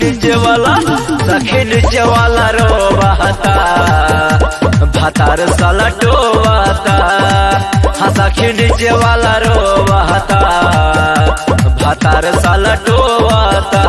नीचे वाला सखी नीचे वाला रोवाता भातार साला टोवाता हाँ सखी नीचे वाला रोवाता भातार साला टोवाता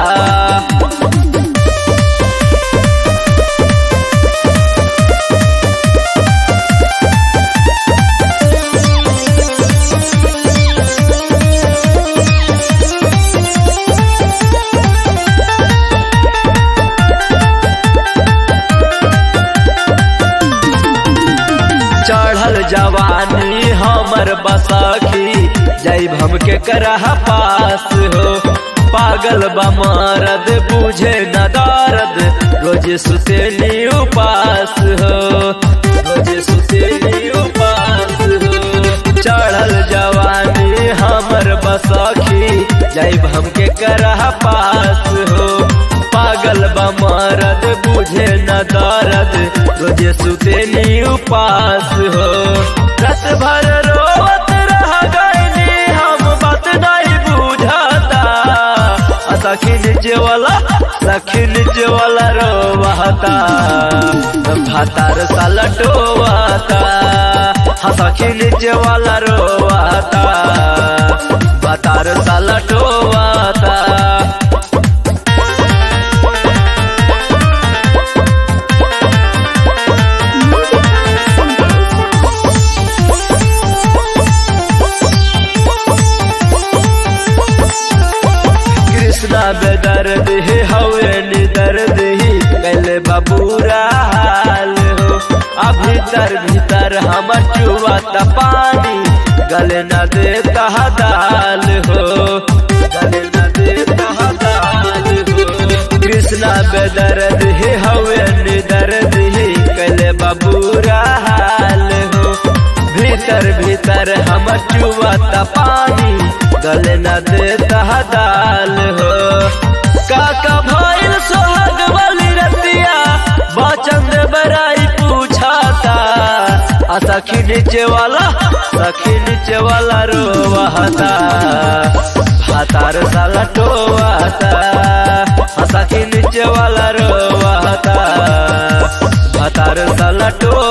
चढ़ल जवानी हमर बसखी जैब हमके करह पास हो पागल बा मरद बुझे न दर्द रोज सुतेली उपास हो रोज सुतेली उपास हो चढ़ल जवानी हमर बसखी जैब हमके करह पास हो पागल बा मरद बुझे न दर्द रोजे सुतेली उपास हो रत भर रोवत रह गईली हम बात नहीं बुझाता आ सखी नीचे वाला सखी नीचे वाला रोवाता भातार साला टोवाता हाँ सखी नीचे वाला रोवाता भातार साला टोवाता कृष्णा बेदर्द ही हवे निदर्द ही पहले बबूरा हाल हो अब भीतर भीतर हम चुआता पानी गले न देता दाल हो गले न देता दाल हो कृष्णा बेदर्द ही हवे निदर्द ही पहले बबूरा हाल हो भीतर भीतर हम चुआता पानी गले न देता दाल हो काका भइल सोहाग वाली रतिया बचंद बराई पूछाता आ सखी नीचे वाला सखी नीचे वाला रोवाता भातार साला टोवाता आ सखी नीचे वाला रोवाता भातार साला टो